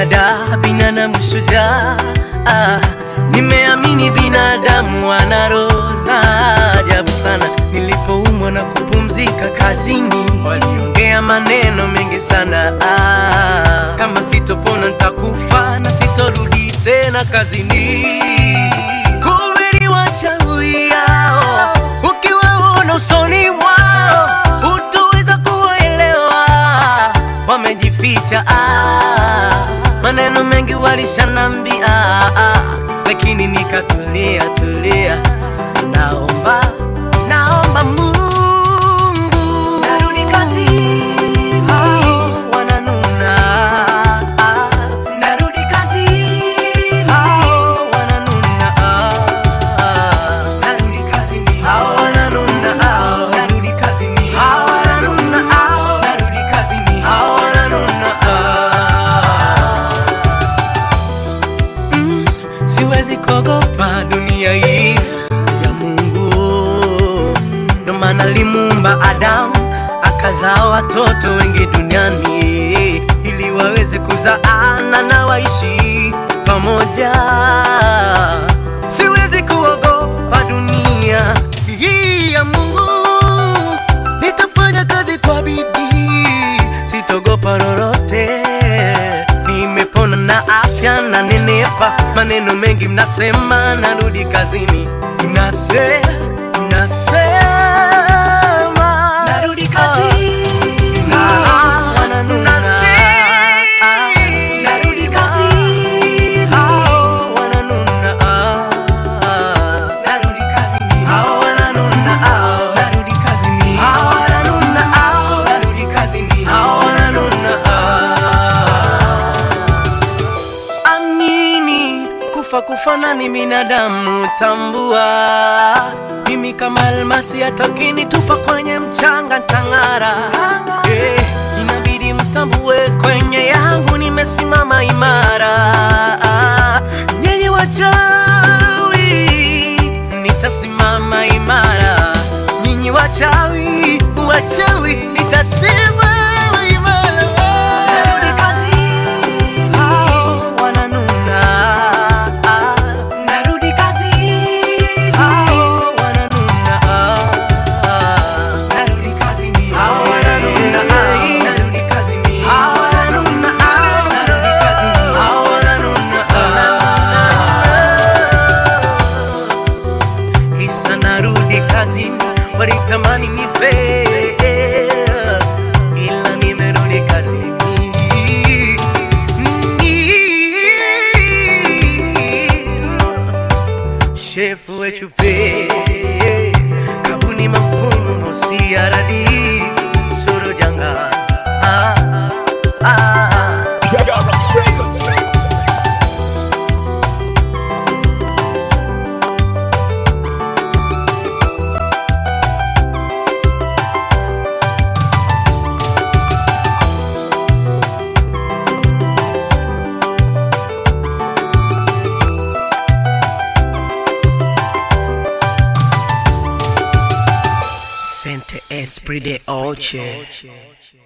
ada binadamu shujaa ah, nimeamini binadamu wana roho za ajabu sana. Nilipoumwa na kupumzika kazini, waliongea maneno mengi sana ah, kama sitopona nitakufa na sitorudi tena kazini. Kumbe ni wachawi hao, ukiwaona usoni mwao hutoweza kuwaelewa, wamejificha ah, maneno mengi walishanambia ah, lakini nikatulia tulia, naomba naomba Mungu narudi kazini, hao wananuna ah, narudi kazini, hao wananuna ah, narudi kazini, hao wananuna ah, narudi kazini, hao wananuna ah, narudi kazini, hao wananuna ah. Mm, siwezi kuogopa dunia hii ya Mungu, ndo maana alimuumba Adamu akazaa watoto wengi duniani ili waweze kuzaana na waishi pamoja. Siwezi kuogopa dunia hii ya Mungu, nitafanya kazi kwa bidii, sitogopa lolote. Nimepona na afya na nenepa, maneno mengi mnasema, narudi kazini, mnase mnasema narudi kazini, Ah, wananuna. Ah, narudi kazini, Ah, wananuna. Ah, narudi kazini, Ah, wananuna. Ah, narudi kazini, Ah, wananuna. Ah, narudi kazini, Ah, wananuna. Ah. Amini kufa kufana ni binadamu, tambua mimi kama almasi, hata ukinitupa kwenye mchanga ntang'ara. Eh, inabidi mtambue kwenye yangu nimesimama imara. Nyinyi wachawi, nitasimama imara. Nyinyi wachawi, wachawi, nitasimama imara. Narudi kazini, hao wananuna. Narudi kazini, hao wananuna. Narudi kazini, hao wananuna. Narudi kazini, hao wananuna. Narudi kazini, hao wananuna. Kisa narudi kazini, walitamani nife, ila nimerudi kazini. Shefu wechupe kabuni mafumu mosi aradi soro janga ah, ah, ah. Garrett's Records. Sente Esprit de Oche